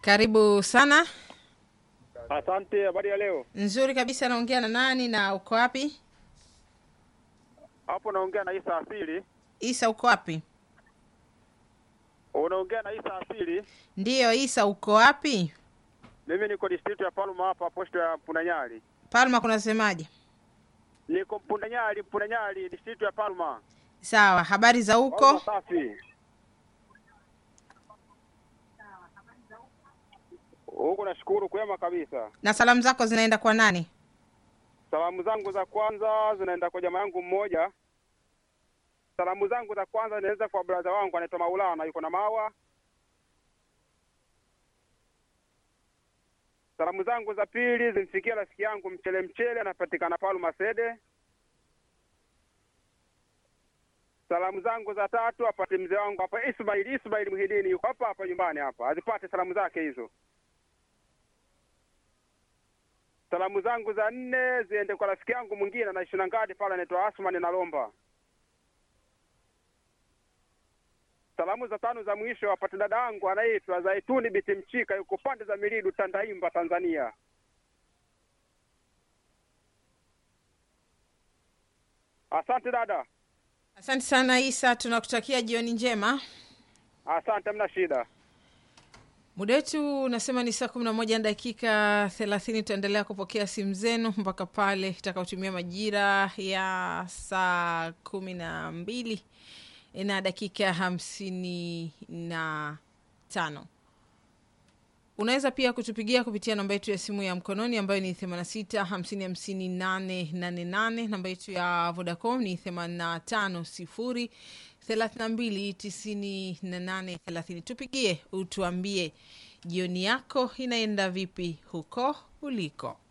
Karibu sana. Asante. Habari ya leo? Nzuri kabisa. Naongea na nani na uko wapi? Hapo naongea na Isa Asili. Isa, uko wapi? Unaongea na Isa Asili. Ndiyo, Isa, uko wapi? Mimi niko district ya Palma hapa posto ya Mpunanyali. Palma kunasemaje? Niko Mpunanyali, Mpunanyali district ya Palma. Sawa, habari za Palma huko? safi. Huko nashukuru kwema kabisa. Na salamu zako zinaenda kwa nani? Salamu zangu za kwanza zinaenda kwa jamaa yangu mmoja. Salamu zangu za kwanza zinaenda kwa brother wangu anaitwa Maulana, yuko na Mawa. Salamu zangu za pili zimfikia rafiki yangu Mchele Mchele, anapatikana Palma Sede. Salamu zangu za tatu apate mzee wangu hapa Ismail Ismail Muhidini, yuko hapa hapa nyumbani hapa, azipate salamu zake hizo. Salamu zangu za nne ziende kwa rafiki yangu mwingine anaishi na ngadi pale, anaitwa Asmani Nalomba. Salamu za tano za mwisho apate dada yangu anaitwa Zaituni Biti Mchika, yuko pande za Milidu, Tandaimba, Tanzania. Asante dada, Asante sana Isa, tunakutakia jioni njema. asante, mna shida. Muda wetu unasema ni saa kumi na moja na dakika thelathini. Tutaendelea kupokea simu zenu mpaka pale itakaotumia majira ya saa kumi na mbili na dakika hamsini na tano. Unaweza pia kutupigia kupitia namba yetu ya simu ya mkononi ambayo ni 86 50 50 888. Namba yetu ya Vodacom ni 85 0 32 98 30. Tupigie utuambie jioni yako inaenda vipi huko uliko.